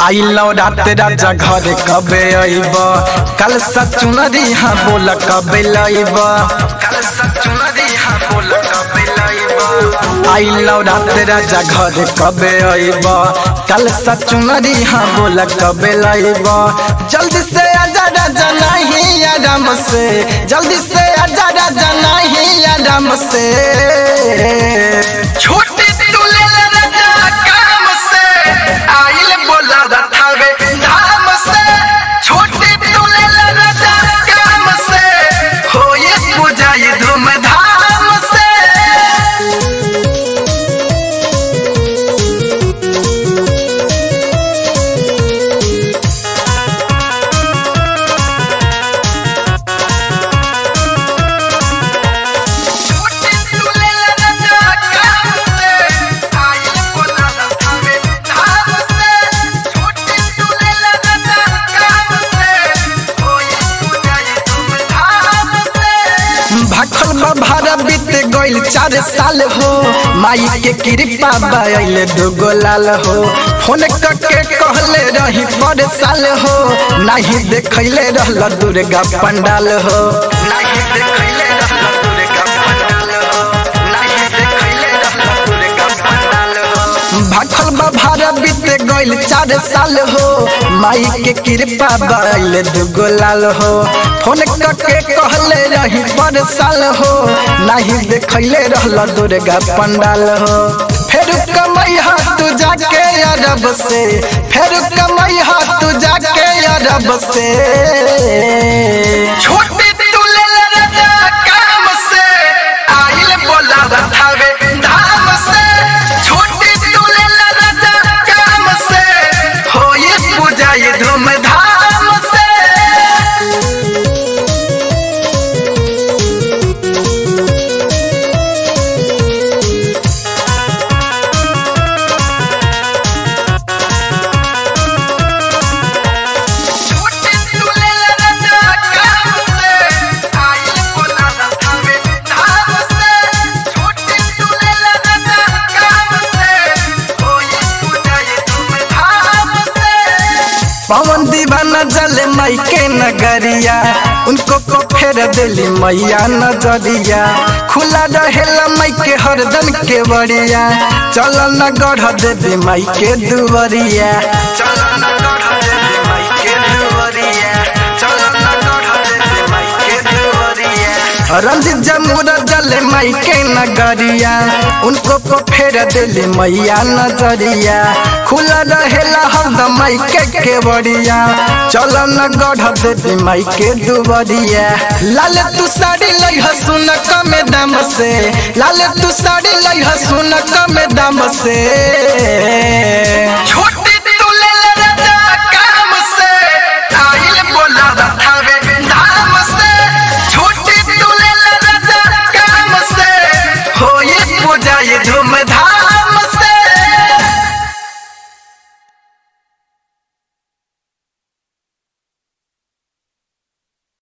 आइलो रात राजा घर कबे अइब कल सचुनरी हाँ बोल कबे लइब कल सचुनरी हाँ बोल कबे लइब आइलो रात राजा घर कबे अइब कल सचुनरी हाँ बोल कबे लइब जल्दी से आजा राजा नहीं आराम से जल्दी से आजा राजा नहीं आराम से छोटी तुले राजा काम से आइल बोला रथावे धाम से छोटी तुले राजा काम से होए पूजाई धूम धाम से छोटी तुले राजा काम से आइल बोला रथावे धाम से छोटी तुले राजा काम से होए पूजाई धूम धाम से भखल भारा बीत गइल चार साल हो माई के कृपा बाइल दुगो लाल हो फोन करके कहले रही पर साल हो नहीं देखैले रहल दुर्गा पंडाल हो नहीं देखैले रहल दुर्गा पंडाल हो नहीं देखैले रहल दुर्गा पंडाल हो भखल भारा बीत गइल चार साल हो माई के कृपा बाइल दुगो लाल हो फोन करके कहले रही पर साल हो नहीं देखैले रहल दुर्गा पंडाल हो फेर कमैहा तू जाके अरब से फेर कमैहा तू जाके अरब से छोटी तुले राजा काम से आइल बोला रथावे धाम से छोटी तुले राजा काम से होए पूजाई धूम धाम से छोटी तुले राजा काम से आइल बोला रथावे धाम से छोटी तुले राजा काम से होए पूजाई धूम धाम से पवन दीवाना जले माई के नगरिया उनको को फेर दिली मैया नजरिया खुला रहेला माई के हरदम के बड़िया चल न गढ़ देवी माई के दुवरिया चल न गढ़ देवी माई के दुवरिया चल न गढ़ देवी माई के दुवरिया रंजित जमुरा जले माई के नगरिया उनको को फेर दिली मैया नजरिया खुला रहेला हरदम माई के केवड़िया चल न गढ़ देवी माई के दुबरिया लाल तू साड़ी लई हसुन कमे दाम से लाल तू साड़ी लई हसुन कमे दाम से छोट